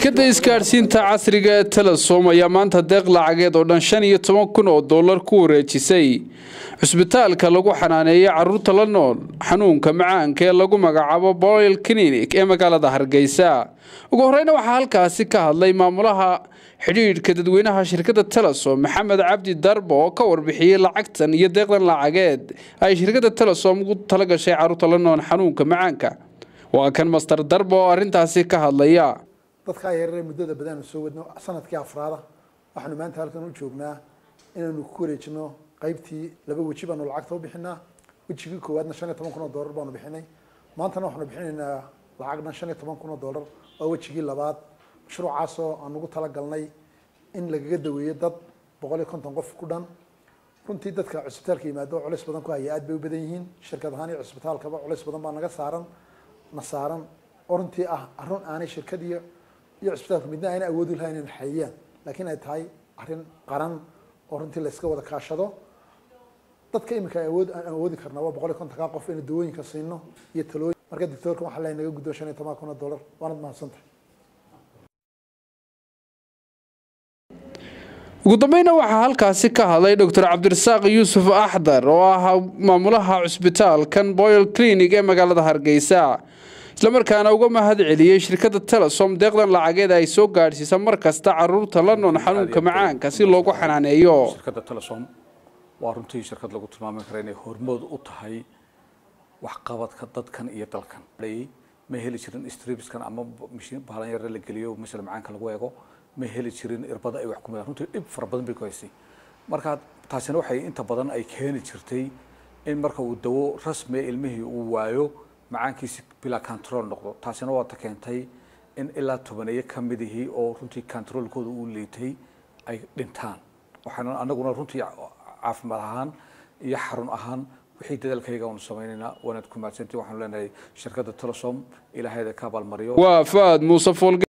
shirkadda isgaadhsiinta casriga ee telesom ayaa maanta deeq lacageed oo dhan shan iyo toban kun oo dollar ku wareejisay cusbitaalka lagu xanaaneeyo caruurta la nool xanuunka macaanka ee lagu magacaabo boyl clinic ee magaalada hargeysa ugu horeyna waxaa halkaasi ka hadlay maamulaha xidhiidhka dadweynaha shirkadda telesom maxamed cabdi darbo oo ka warbixiyey lacagtan iyo deeqdan lacageed ay shirkadda telesom ugu talagashay caruurta la nool xanuunka macaanka waa kan master darbo oo arrintaasi ka hadlaya dadkaa yareere muddada badan aanu soo wadno sanadkii afraada waxaanu maanta halkan u joognaa inaanu ku wareejino qaybtii laba weji baanu lacagta u bixinaa wejigii koowaadna shan iyo toban kun oo dollar baanu bixinay maantana waxaanu bixinaynaa lacag dhan shan iyo toban kun oo dollar waa wejigii labaad mashruucaasoo aan ugu talagalnay in lagaga daweeyo dad boqol iyo konton qof ku dhan runtii dadka cusbitaalka yimaado culays badan ku haya aad bay u badan yihiin shirkad ahaan iyo cusbitaalkaba culays badan baa naga saaran na saaran oo runtii ah arun aanay shirkad iyo iyo cusbitaalku midna ayna awoodi lahayn inay xayiyaan laakiin ay tahay arrin qaran oo runtii la iska wada kaashado dadka iminka ay awood aan awoodi karnaa waa boqol iyo kontonkaa qof inay dawooyinka siino iyo talooyin marka doctoorka waxaa lahay naga guddo shan iyo toban kun oo dollar waanad mahadsantahay ugu dambeyna waxaa halkaasi ka hadlay doctor cabdirasaaq yuusuf axdar oo ah maamulaha cusbitaalkan boyl clinic ee magaalada hargeysa islamarkaana uga mahad celiyey shirkadda telesom deeqdan lacageed ay soo gaadhsiisa mar kasta caruurta la nool xanuunka macaanka si loogu xanaaneeyo shirkadda telesom waa runtii shirkad lagu tilmaami kara inay hormood u tahay waxqabadka dadkan iyo dalkan ma heli jirin stribskan ama bahalan yare la geliyo masala macaanka lagu eego ma heli jirin irbada ay wax ku midaan runtii dhib fara badan bay ku haysay marka taasina waxay inta badan ay keeni jirtay in marka uu dawo rasmiya ilmihii uu waayo macaankiisi bilaa control noqdo taasina waa ta keentay in ilaa tobaneeyo ka midihii oo runtii controlkooda uu liitay ay dhintaan waxaana anaguna runtii caafimaad ahaan iyo xarun ahaan wixii dadaalkayga aanu samaynaynaa waanaad ku mahadsantii waxaanu leenahay shirkadda telesom ilaahayda ka abaalmariyo waa faad muuse foolge